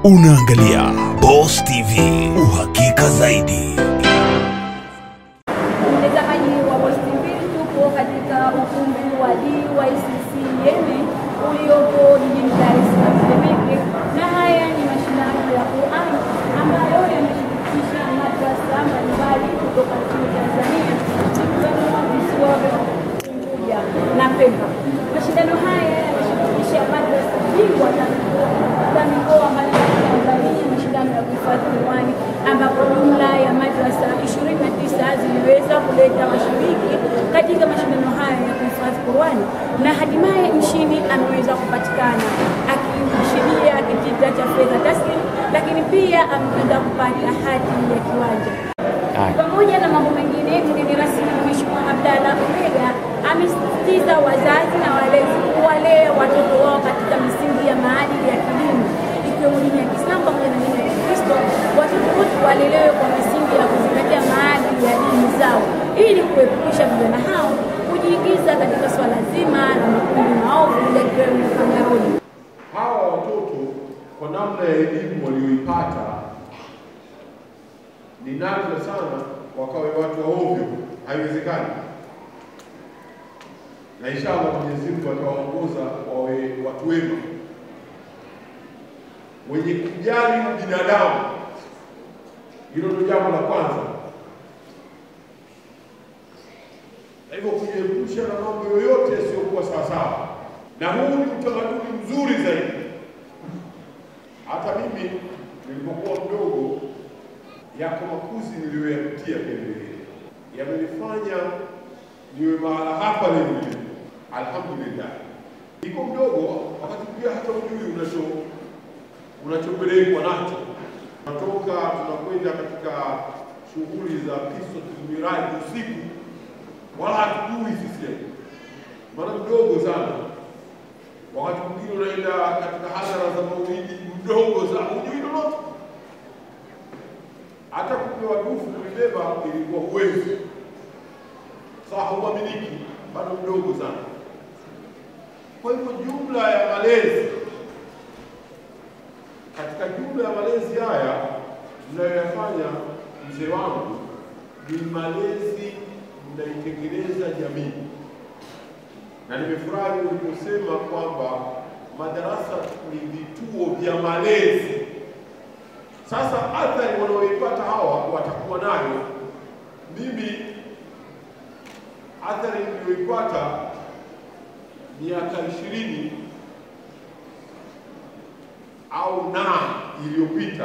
Unaangalia Boss TV, uhakika zaidi. Mtazamaji wa Boss TV, tupo katika ukumbi wa DYCC Yemi uliopo jijini Dar es Salaam Temeke, na haya ni mashindano ya Qur'an ambayo yameshirikisha madrasa mbalimbali kutoka nchini Tanzania ikiwemo visiwa vya Unguja na Pemba. Mashindano haya yanashirikisha madrasa bingwa za za mikoa mbalimbali ya Tanzania, mashindano ya kuhifadhi Qur'ani ambapo jumla ya madrasa 29 ziliweza kuleta washiriki katika mashindano haya ya kuhifadhi Qur'ani na hatimaye mshindi ameweza kupatikana akishindia kitita cha fedha taslim, lakini pia ameweza kupata hati ya kiwanja. Pamoja na mambo mengine, mgeni rasmi Mheshimiwa Abdalla Ulega amesisitiza wazazi na walezi kuwalea watoto wao katika misingi ya maadili ya kidini ikiwemo dini ya Kiislamu pamoja na dini ya Kikristo. Watoto wote walelewe kwa misingi ya kuzingatia maadili ya dini zao ili kuepusha vijana hao kujiingiza katika swala zima la makundi maovu yakiwemo panyarodi. hawa watoto kwa namna ya elimu walioipata ni nadra sana wakawe watu wa ovyo, haiwezekani. Na inshallah Mwenyezi Mungu atawaongoza wawe watu wema wenye kujali binadamu. Hilo ndio jambo la kwanza, na hivyo kujiepusha na mambo yoyote yasiyokuwa sawasawa, na huu ni utamaduni mzuri zaidi. Hata mimi nilipokuwa mdogo, yako makuzi niliyoyapitia vile vile yamenifanya niwe mahala hapa leo nilipo. Alhamdulillah, niko mdogo, wakati pia hata ujui unacho unachopelekwa nacho. Tunatoka tunakwenda katika shughuli za kiswatul miraji usiku, wala hatujui sisi, maana mdogo sana. Wakati mwingine unaenda katika hadhara za maulidi, mdogo sana, hujui lolote. Hata kupewa dufu kulibeba ilikuwa huwezi, sawa, hauaminiki, bado mdogo sana. Kwa hivyo jumla ya malezi katika jumla ya malezi haya mnayoyafanya, mzee wangu, ni malezi mnaitengeneza jamii, na nimefurahi uliposema kwamba madarasa ni vituo vya malezi. Sasa athari wanaoipata hawa watakuwa nayo. Mimi athari niliyoipata miaka ishirini au na iliyopita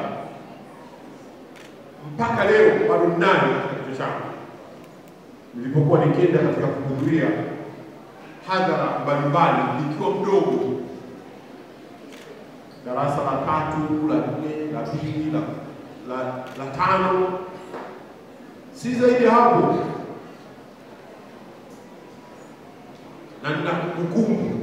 mpaka leo bado ninayo katika kichwa changu, nilipokuwa nikienda katika kuhudhuria hadhara mbalimbali nikiwa mdogo, darasa la tatu, la nne, la pili, la, la, la tano, si zaidi ya hapo, na nina kumbukumbu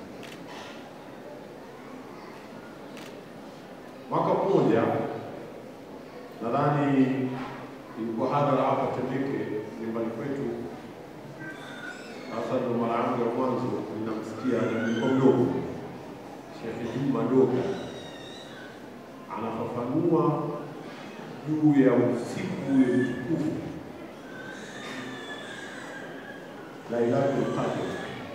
mwaka mmoja nadhani ilikuwa hadhara hapa Temeke nyumbani kwetu. Sasa ndo mara yangu ya mwanzo ninamsikia, nilikuwa mdogo, Sheikh Juma Doga anafafanua juu ya usiku ule mtukufu Lailatul Qadr.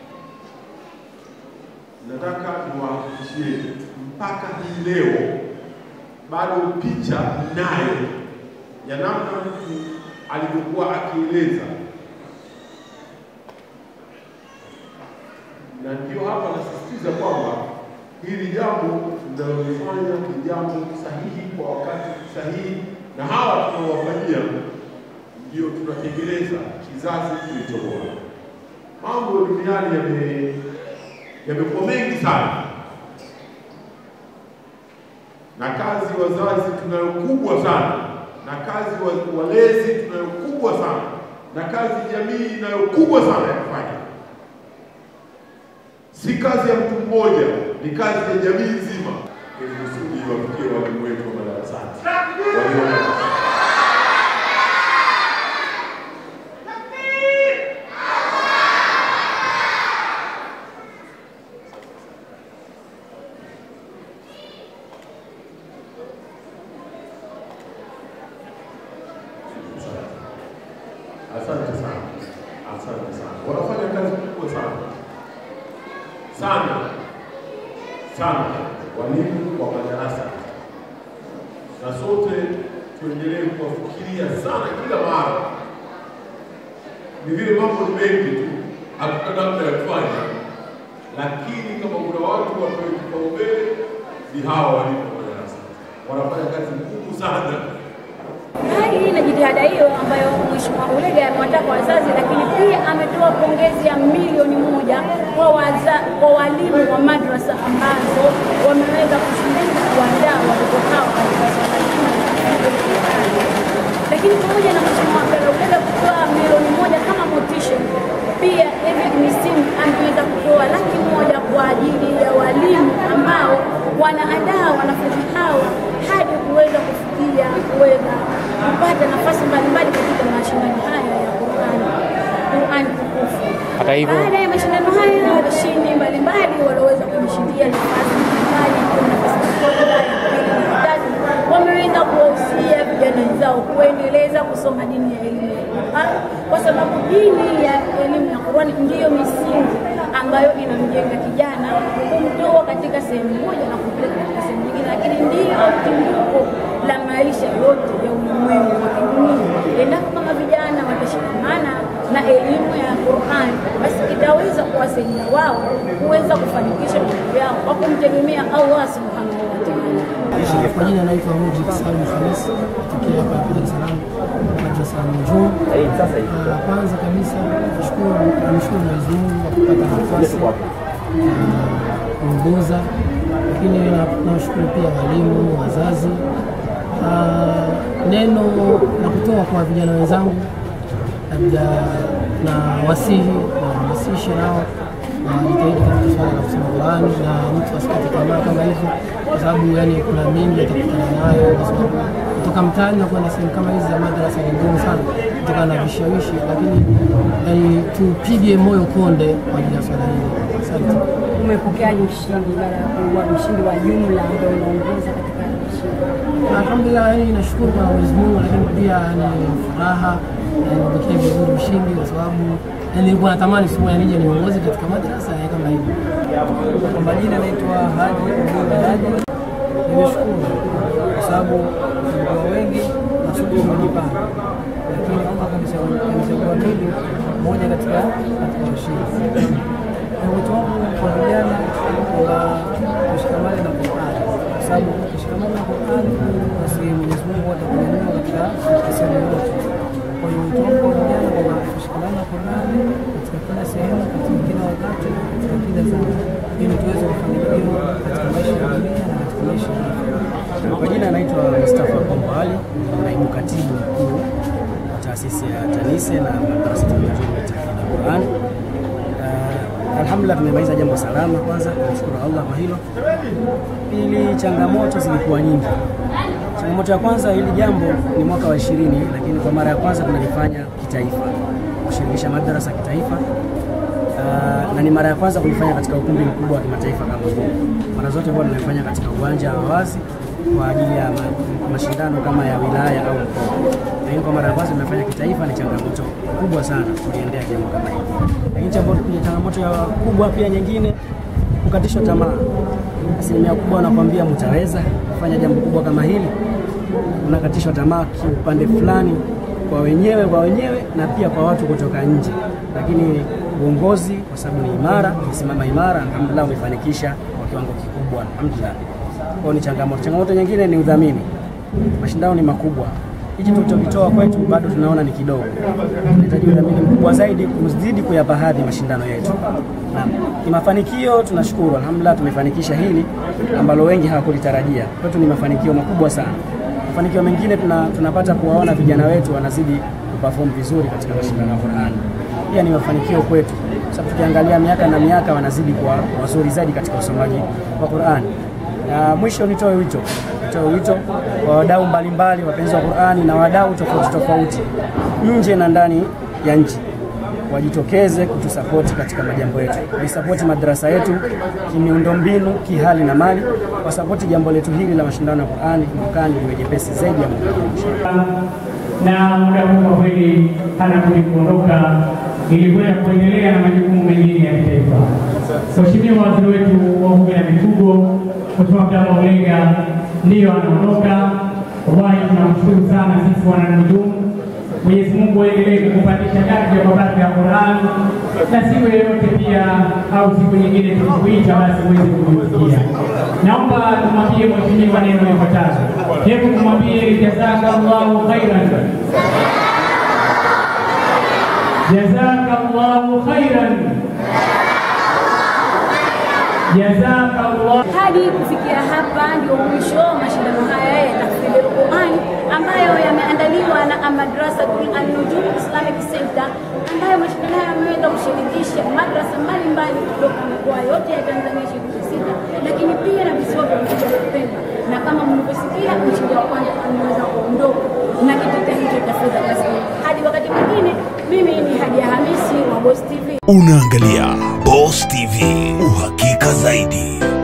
Nataka niwahakikishie mpaka hii leo bado picha nayo ya namna mtu alivyokuwa akieleza, na ndio hapa nasisitiza kwamba hili jambo linalolifanya ni jambo sahihi kwa wakati sahihi, na hawa tunaowafanyia ndio tunatengeneza kizazi kilicho bora. Mambo duniani yame yamekuwa mengi sana na kazi wazazi tunayo kubwa sana, na kazi wa- walezi tunayo kubwa sana, na kazi jamii inayo kubwa sana ya kufanya. Si kazi ya mtu mmoja, ni kazi ya jamii nzima, ili kusudi wafikie walimu wetu wa madarasani walio sana sana walimu wa madarasa, na sote tuendelee kuwafikiria sana kila mara. Ni vile mambo ni mengi tu, hatuna namna ya kufanya, lakini kama kuna watu wapewe kipaumbele ni hawa walimu wa madarasa, wanafanya kazi ngumu sana. Hali na jitihada hiyo ambayo Mheshimiwa Ulega amewataka wazazi, lakini pia ametoa pongezi ya milioni moja kwa, waza, kwa walimu wa madrasa ambazo wameweza kushiriki kuandaa watoto hao katika swala zima la kufanya. Lakini pamoja na Mheshimiwa Abdalla Ulega kutoa milioni moja kama motisha, pia David Misimu ameweza kutoa laki moja kwa ajili ya walimu ambao wanaandaa wanafunzi hao hadi kuweza kufikia kuweza kupata nafasi mbalimbali katika mashindano haya ya Qur'an Qur'an tukufu. Hata hivyo- baada ya mashindano haya washindi mbalimbali walioweza kujishindia nafasi mbalimbali ikiwa nafasi ya kwanza, ya pili na ya tatu wameweza kuwahusia vijana wenzao kuendeleza kusoma dini ya elimu ya Qur'an kwa sababu dini ya elimu ya Qur'an ndiyo misingi ambayo inamjenga kijana kumtoa katika sehemu moja na kumpeleka katika sehemu nyingine, lakini ndiyo timbuko la maisha yote ya ulimwengu wa kidunia. Endapo kama vijana watashikamana na elimu ya Qur'an, basi itaweza kuwasaidia wao kuweza kufanikisha malengo yao kwa kumtegemea Allah subhanahu wa ta'ala. Kwa jina naitwa Mujib Salim Khamis kutokea hapa Dar es Salaam madrasa ya Nujum. Ah, Kwanza kabisa nashukuru namshukuru Mwenyezi Mungu kwa kupata nafasi ya kuongoza, lakini na- nawashukuru pia walimu, wazazi. Ah, Neno la kutoa kwa vijana wenzangu labda na wasihi na hamasishe nao wajitahidi katika swala la kusoma Qurani na mtu asikate tamaa kama hivyo, kwa sababu yani kuna mengi atakutana nayo, kwa sababu kutoka mtaani na kwenda sehemu kama hizi za madarasa ni ngumu sana kutokana na vishawishi, lakini yani tupige moyo konde kwa ajili ya swala hili. Asante. Umepokeaje ushindi baada ya kuwa mshindi wa jumla ambao unaongoza katika mashindano? Alhamdulillah, yani nashukuru kwa Mwenyezi Mungu, lakini pia ni furaha nimepokea vizuri ushindi, kwa sababu yani nilikuwa natamani siku moja nije niongoze katika madrasa ya kama hivi. Kwa majina naitwa Haji Abdul Haji. Nimeshukuru kwa sababu tulikuwa wengi na sote tumejipanga, lakini Allah kanichagua mimi mmoja katika katika washindi. Na wito wangu kwa vijana kwamba tushikamane na Qur'ani, kwa sababu tushikamane na Qur'ani, basi Mwenyezi Mungu atakunyanyua katika sehemu yote. Kwa hiyo wito wangu kwa vijana kwamba tushikamane na Qur'ani katika kila sehemu, katika kila wakati, katika kila zama, ili tuweze kufanikiwa katika maisha ya dunia na katika maisha ya akhera. Kwa jina anaitwa Mustafa Kombo Ali, naibu katibu mkuu wa taasisi ya TANISE na madrasa ya tahfidhi Quran. Uh, alhamdulillah tumemaliza jambo salama. Kwanza tunashukuru Allah kwa hilo. Pili, changamoto zilikuwa nyingi. Changamoto ya kwanza, hili jambo ni mwaka wa ishirini, lakini kwa mara ya kwanza tunalifanya kitaifa, kushirikisha madarasa kitaifa. Uh, na ni mara ya kwanza kulifanya katika ukumbi mkubwa wa kimataifa kama huu. Mara zote huwa tunalifanya katika uwanja wa wazi kwa ajili ya ma, mashindano kama ya wilaya au mkoa, lakini kwa mara ya kwanza tunafanya kitaifa. Ni changamoto kubwa sana kuliendea jambo kama hili, lakini changamoto changamoto ya kubwa pia nyingine, kukatishwa tamaa. Asilimia kubwa wanakwambia mtaweza kufanya jambo kubwa kama hili, unakatishwa tamaa kiupande fulani kwa wenyewe kwa wenyewe na pia kwa watu kutoka nje, lakini uongozi kwa sababu ni imara, umesimama imara, alhamdulillah, umefanikisha kwa kiwango kikubwa, alhamdulillah. Kwa ni changamoto. Changamoto nyingine ni udhamini. Mashindano ni makubwa, hichi tulichokitoa kwetu bado tunaona ni kidogo, tunahitaji udhamini mkubwa zaidi kuzidi kuyapa hadhi mashindano yetu. Na kimafanikio tunashukuru, alhamdulillah, tumefanikisha hili ambalo wengi hawakulitarajia. Kwetu ni mafanikio makubwa sana. Mafanikio mengine tuna, tunapata kuwaona vijana wetu wanazidi kuperform vizuri katika mashindano ya Qur'an. Pia ni mafanikio kwetu, sababu tukiangalia miaka na miaka wanazidi kuwa wazuri zaidi katika usomaji wa Qur'an. Na mwisho nitoe wito, nitoe wito kwa wadau mbalimbali, wapenzi wa Qur'ani na wadau tofauti tofauti nje na ndani ya nchi wajitokeze kutusapoti katika majambo yetu, waisapoti madarasa yetu kimiundombinu, kihali na mali, wasapoti jambo letu hili la mashindano ya Qur'ani mwakani liwe jepesi zaidi ya mwaka huu. na muda huu kwa kweli hana budi kuondoka ili kwenda kuendelea na majukumu mengine ya kitaifa. Mheshimiwa waziri wetu wa uvuvi na mifugo, Mheshimiwa Abdallah Ulega ndiyo anaondoka. Wallahi tunamshukuru sana sisi wananujumu. Mwenyezi Mungu aendelee kukupandisha daraja kwa baraka ya Qur'an, na siku yoyote pia au siku nyingine tukikuita, basi uweze kutusikia. Naomba tumwambie mheshimiwa neno lifuatazo. Hebu kumwambie jazakallahu khairan, jazakallahu khairan, jazakallahu Hadi kufikia hapa ndio mwisho wa mashindano haya ya tahfidhi Qur'an ambayo yameandaliwa na Madrasatul An-Nujum Islamic Center, ambayo mashindano haya yameweza kushirikisha madrasa mbalimbali kutoka mikoa yote ya Tanzania ishirini na sita, lakini pia na visiwa vya Unguja na Pemba, na kama mlivyosikia, mshindi wa kwanza ameweza kuondoka na kitita hicho cha fedha taslimu. Hadi wakati mwingine, mimi ni Hadia Hamisi wa Boss TV. Unaangalia Boss TV, uhakika zaidi.